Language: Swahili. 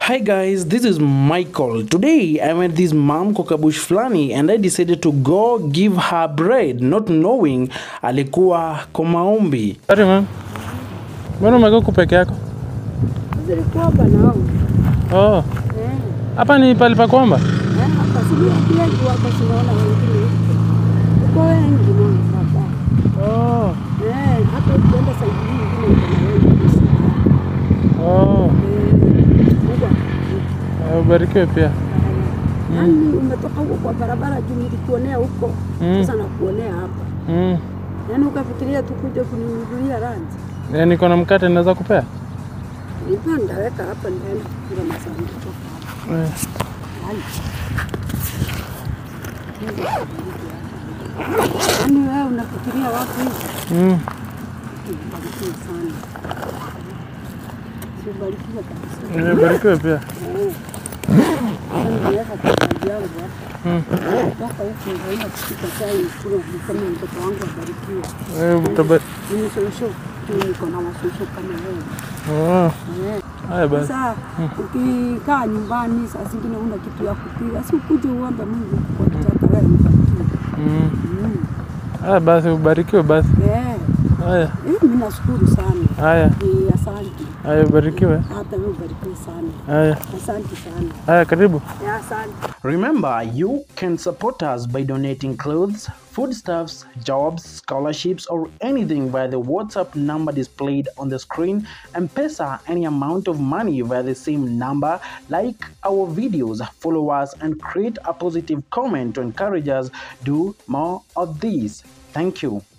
Hi guys, this is Michael. Today I met this mom Kokabush Flani and I decided to go give her bread not knowing alikuwa kwa maombi. Sorry ma'am. Mbona umekaa huku peke yako? Zilikuwa hapa nao. Oh, Eh, hapa ni pale pa kuomba? eh, hapa si wengi wako sinaona wengine. Uko wengi mama hapa. Oh, Eh, hata ukienda saidi nyingine kuna wengi. oh. Eh, Mungu akubariki. Eh, Ubarikiwe pia. Yaani umetoka huko kwa barabara juu nilikuonea huko. Mm. Sasa nakuonea hapa. Mm. Yaani ukafikiria tu kuja kuninunulia rangi. Eh, niko na mkate naweza kupea? Nilikuwa ndaweka hapa nitaenda kukula masanduku hapa. Eh. Ai. Yaani wewe unafikiria wapi hivi? Mm. Ubarikiwe sana. Ubarikiwe kabisa. Eh, Ubarikiwe pia. Sasa nimeweka kwa kazi yangu hapa. Mm. Toka huku nitaenda kupika chai kule niseme mtoto wangu abarikiwe. Eh, utaba- Nimeshosho tu niko na washosho kama wewe. Oh. Eh. Haya basi. Sasa ukikaa nyumbani saa zingine una kitu ya kupika, si ukuje uombe Mungu kwa kitaka wewe ubarikiwe. Mm. Mm. Haya basi, ubarikiwe basi. Eh, Haya. eh, mimi nashukuru sana. Haya. Eh, asante. Haya, ubarikiwe. Hata wewe ubarikiwe sana. Haya. Asante sana. Haya, karibu. Eh, asante. Remember, you can support us by donating clothes, foodstuffs, jobs, scholarships, or anything via the WhatsApp number displayed on the screen and pesa any amount of money via the same number. Like our videos, follow us, and create a positive comment to encourage us do more of these. Thank you.